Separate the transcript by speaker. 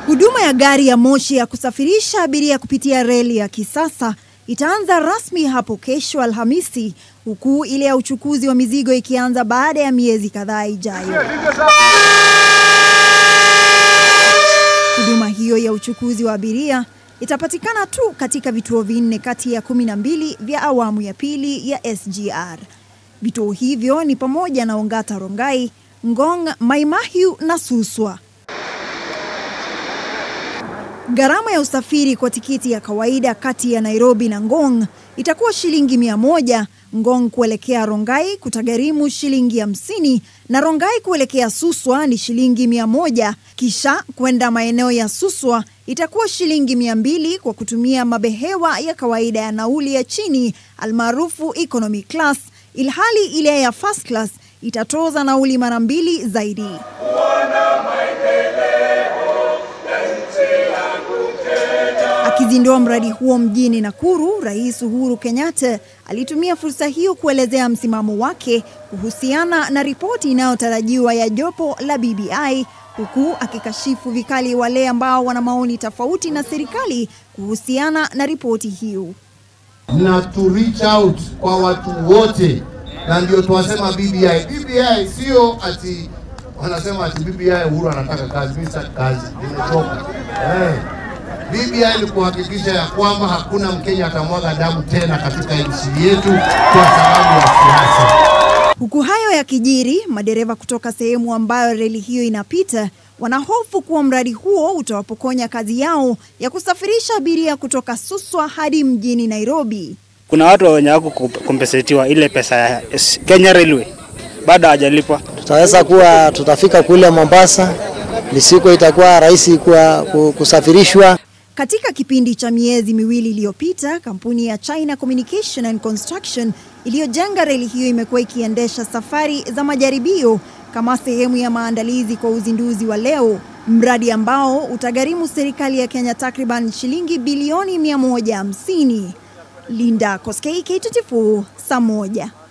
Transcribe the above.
Speaker 1: Huduma ya gari ya moshi ya kusafirisha abiria kupitia reli ya kisasa itaanza rasmi hapo kesho Alhamisi, huku ile ya uchukuzi wa mizigo ikianza baada ya miezi kadhaa ijayo. Huduma hiyo ya uchukuzi wa abiria itapatikana tu katika vituo vinne kati ya kumi na mbili vya awamu ya pili ya SGR. Vituo hivyo ni pamoja na Ongata Rongai, Ngong, Mai Mahiu na Suswa. Gharama ya usafiri kwa tikiti ya kawaida kati ya Nairobi na Ngong itakuwa shilingi mia moja. Ngong kuelekea Rongai kutagharimu shilingi hamsini na Rongai kuelekea Suswa ni shilingi mia moja. Kisha kwenda maeneo ya Suswa itakuwa shilingi mia mbili kwa kutumia mabehewa ya kawaida ya nauli ya chini almaarufu economy class, ilhali ile ya first class itatoza nauli mara mbili zaidi. Akizindua mradi huo mjini Nakuru, Rais Uhuru Kenyatta alitumia fursa hiyo kuelezea msimamo wake kuhusiana na ripoti inayotarajiwa ya jopo la BBI, huku akikashifu vikali wale ambao wana maoni tofauti na serikali kuhusiana na ripoti hiyo.
Speaker 2: na to reach out kwa watu wote, na ndio tuwasema BBI. BBI sio ati wanasema ati BBI Uhuru anataka kazi. Mimi sitaki kazi, nimechoka. Eh, BBI ni kuhakikisha ya kwamba hakuna Mkenya atamwaga damu tena katika nchi yetu kwa sababu ya siasa.
Speaker 1: Huku hayo yakijiri, madereva kutoka sehemu ambayo reli hiyo inapita wanahofu kuwa mradi huo utawapokonya kazi yao ya kusafirisha abiria kutoka Suswa hadi mjini Nairobi.
Speaker 3: Kuna watu wenye wako kumpesetiwa ile pesa ya S- Kenya Railway bado hajalipwa.
Speaker 4: tutaweza kuwa tutafika kule Mombasa, mizigo itakuwa rahisi kwa ku- kusafirishwa.
Speaker 1: Katika kipindi cha miezi miwili iliyopita, kampuni ya China Communication and Construction iliyojenga reli hiyo imekuwa ikiendesha safari za majaribio kama sehemu ya maandalizi kwa uzinduzi wa leo, mradi ambao utagharimu serikali ya Kenya takriban shilingi bilioni 150. Linda Koskei, K24, saa moja.